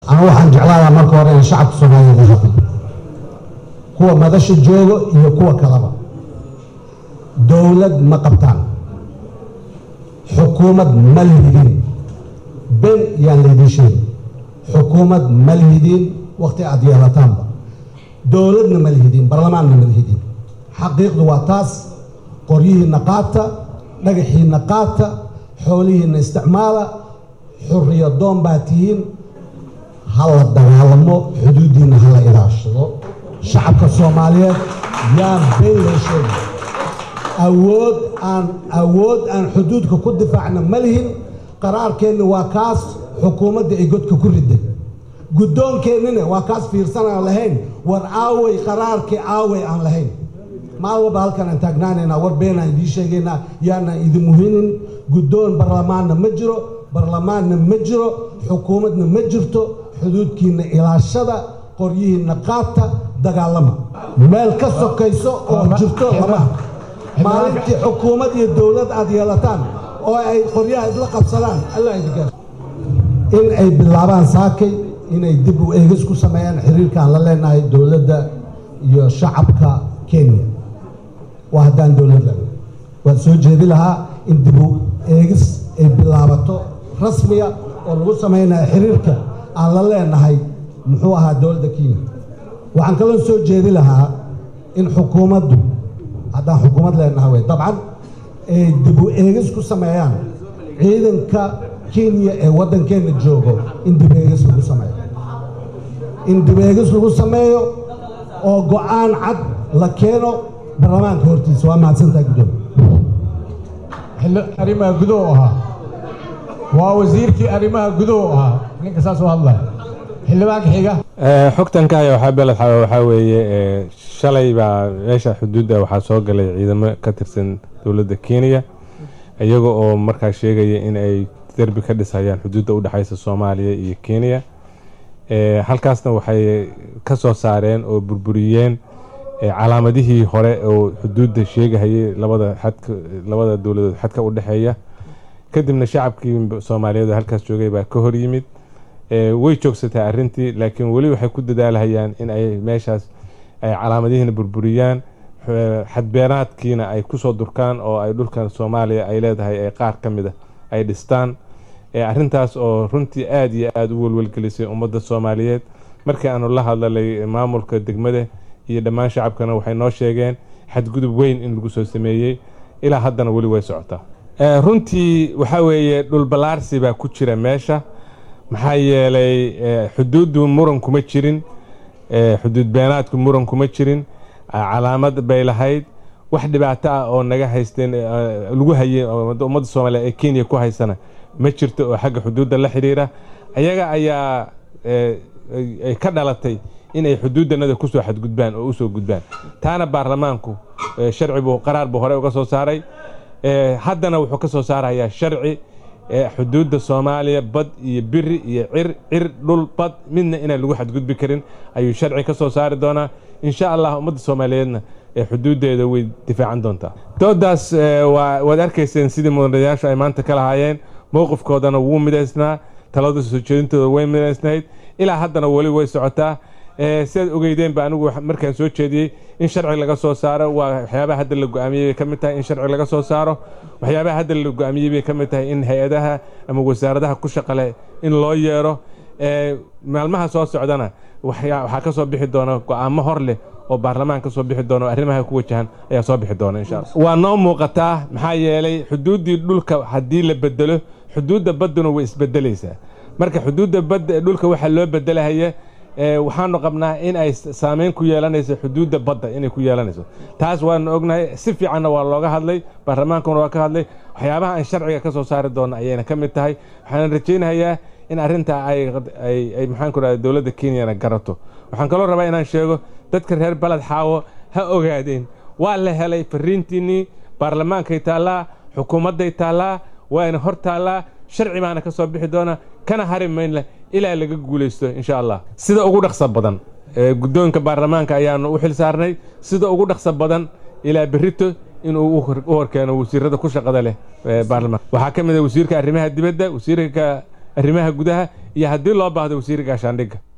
anu waxaan jeclaadaa marka hore in shacabka soomaaliyeed la hadlo kuwa madasha joogo iyo kuwa kaleba dowlad ma qabtaan xukuumad ma lihidin ben yaan laydin sheegin xukuumad ma lihidin wakhti aad yeelataanba dowladna ma lihidin barlamaanna ma lihidin xaqiiqdu waa taas qoryihiinna qaata dhagaxiinna qaata xoolihiinna isticmaala xurriyo doon baa tihiin ha la dagaalamo xuduuddiinna ha la ilaashado shacabka soomaaliyeed yaan been loo sheegay awood aan awood aan xuduudka ku difaacna ma lihin qaraarkeenna waa kaas xukuumadda ay godka ku riday guddoonkeennina waa kaas fiirsan aan lahayn war aaway qaraarkii aaway aan lahayn maal walba halkan aan taagnaanaynaa war beenaan idiin sheegaynaa yaanaan idin muhinin guddoon barlamaanna ma jiro barlamaanna ma jiro xukuumadna ma jirto xuduudkiinna ilaashada qoryihiinna qaata dagaalama meel ka sokayso oo jirto lama maalintii xukuumad iyo dowlad aad yeelataan oo ay qoryaha isla qabsadaan allah idinka in ay bilaabaan saakay inay dib u eegis ku sameeyaan xiriirkaan la leenahay dowladda iyo shacabka kenya waa haddaan dowlad lena waan soo jeedi lahaa in dib u eegis ay bilaabato rasmiga oo lagu samaynayo xiriirka aan la leenahay muxuu ahaa dowladda kenya waxaan kaloo soo jeedi lahaa in xukuumaddu haddaan xukuumad leenahay wey dabcan ay dib u eegis ku sameeyaan ciidanka kenya ee waddankeenna joogo in dib eegis lagu sameeyo in dib eegis lagu sameeyo oo go'aan cad la keeno baarlamaanka hortiisa waa mahadsantaha guddoomiye arrimaha guduhu ahaa waa wasiirkii arrimaha guduhu ahaa ninka saas u hadlaya xildhibaanka xiga xogtankaayo waxaa beled xawa waxaa weeye shalay baa meesha xuduudda waxaa soo galay ciidamo ka tirsan dowladda kenya iyaga oo markaa sheegaya in ay derbi ka dhisayaan xuduudda udhexaysa soomaaliya iyo kenya halkaasna waxay ka soo saareen oo burburiyeen calaamadihii hore oo xuduudda sheegahayay labada xadka labada dowladood xadka u dhexeeya kadibna shacabkii soomaaliyeed oo halkaas joogay baa ka hor yimid way joogsataa arrintii laakiin weli waxay ku dadaalhayaan in ay meeshaas ay calaamadihiina burburiyaan xadbeenaadkiina ay kusoo durkaan oo ay dhulkan soomaaliya ay leedahay ay qaar ka mid a ay dhistaan arrintaas oo runtii aada iyo aada u welwelgelisay ummadda soomaaliyeed markii aanu la hadlalay maamulka degmada iyo dhammaan shacabkana waxay noo sheegeen xadgudub weyn in lagu soo sameeyey ilaa haddana weli way socotaa runtii waxaa weeye dhulballaarsi baa ku jira meesha maxaa yeelay xuduuddu muran kuma jirin xuduud beenaadku muran kuma jirin calaamad bay lahayd wax dhibaato ah oo naga haysteen lagu hayay ummadda soomaaliya ee kenya ku haysana ma jirto oo xagga xuduudda la xidhiira ayaga ayaa ka dhalatay inay xuduuddanada kusoo xadgudbaan oo usoo gudbaan taana baarlamaanku sharci buu qaraar buu hore uga soo saaray haddana wuxuu ka soo saarayaa sharci xuduudda soomaaliya bad iyo biri iyo cir cir dhul bad midna inaan lagu xadgudbi karin ayuu sharci ka soo saari doonaa insha allah ummadda soomaaliyeedna xuduuddeeda way difaacan doontaa doodaas waad arkayseen sidii mudanayaashu ay maanta ka lahaayeen mowqifkoodana wuu midaysnaa talada soo jeedintooda way midaysnayd ilaa haddana weli way socotaa sidaad ogeydeenba anigu markaan soo jeediyey in sharci laga soo saaro waa waxyaabaha hadda la go-aamiyey bay ka mid tahay in sharci laga soo saaro waxyaabaha hadda la go-aamiyey bay ka mid tahay in hay-adaha ama wasaaradaha ku shaqale in loo yeero maalmaha soo socdana waxaa ka soo bixi doona go-aamo hor leh oo baarlamaan ka soo bixi doona oo arrimaha ku wajahan ayaa soo bixi doona insha allah waa noo muuqataa maxaa yeelay xuduuddii dhulka haddii la bedelo xuduudda badduna way isbedelaysaa marka xuduudda badda ee dhulka waxaa loo bedelahaya waxaanu qabnaa in ay saameyn ku yeelanayso xuduudda badda inay ku yeelanayso taas waanu ognahay si fiicanna waa looga hadlay baarlamaankuna waa ka hadlay waxyaabaha aan sharciga ka soo saari doona ayayna ka mid tahay waxaana rajaynayaa in arrintaa ay maxaan ku rahda dowladda kenyana garato waxaan kaloo rabaa inaan sheego dadka reer baled xaawo ha ogaadeen waa la helay fariintiinnii baarlamaankay taallaa xukuumadday taallaa waana hor taallaa sharci baana ka soo bixi doona kana hari maynleh ilaa laga guulaysto insha allah sida ugu dhaqsa badan guddoonka baarlamaanka ayaanu u xil saarnay sida ugu dhaqsa badan ilaa berito inuu u horkeeno wasiirada ku shaqada leh baarlamaanka waxaa ka mid a wasiirka arrimaha dibadda wasiirka arrimaha gudaha iyo haddii loo baahdo wasiir gaashaandhigga